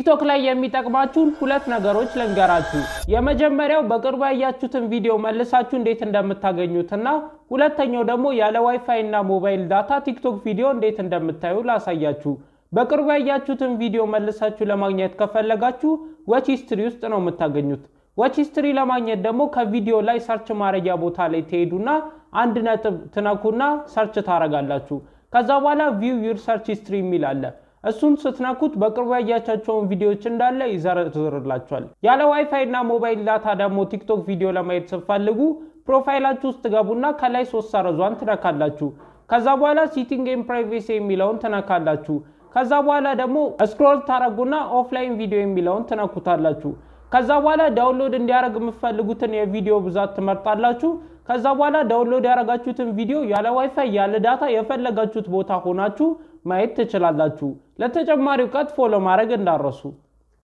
ቲክቶክ ላይ የሚጠቅማችሁን ሁለት ነገሮች ልንገራችሁ። የመጀመሪያው በቅርቡ ያያችሁትን ቪዲዮ መልሳችሁ እንዴት እንደምታገኙትና ሁለተኛው ደግሞ ያለ ዋይፋይ እና ሞባይል ዳታ ቲክቶክ ቪዲዮ እንዴት እንደምታዩ ላሳያችሁ። በቅርቡ ያያችሁትን ቪዲዮ መልሳችሁ ለማግኘት ከፈለጋችሁ ዋች ሂስትሪ ውስጥ ነው የምታገኙት። ዋች ሂስትሪ ለማግኘት ደግሞ ከቪዲዮ ላይ ሰርች ማድረጊያ ቦታ ላይ ትሄዱና አንድ ነጥብ ትነኩና ሰርች ታረጋላችሁ። ከዛ በኋላ ቪው ዩር ሰርች ሂስትሪ የሚል አለ። እሱን ስትነኩት በቅርቡ ያያቻቸውን ቪዲዮዎች እንዳለ ይዘረዝርላችኋል። ያለ ዋይፋይ እና ሞባይል ዳታ ደግሞ ቲክቶክ ቪዲዮ ለማየት ስትፈልጉ ፕሮፋይላችሁ ውስጥ ገቡና ከላይ ሶስት ሰረዟን ትነካላችሁ። ከዛ በኋላ ሲቲንግ ኤንድ ፕራይቬሲ የሚለውን ትነካላችሁ። ከዛ በኋላ ደግሞ ስክሮል ታረጉና ኦፍላይን ቪዲዮ የሚለውን ትነኩታላችሁ። ከዛ በኋላ ዳውንሎድ እንዲያደርግ የምትፈልጉትን የቪዲዮ ብዛት ትመርጣላችሁ። ከዛ በኋላ ዳውንሎድ ያደረጋችሁትን ቪዲዮ ያለ ዋይፋይ ያለ ዳታ የፈለጋችሁት ቦታ ሆናችሁ ማየት ትችላላችሁ። ለተጨማሪ እውቀት ፎሎ ማድረግ እንዳረሱ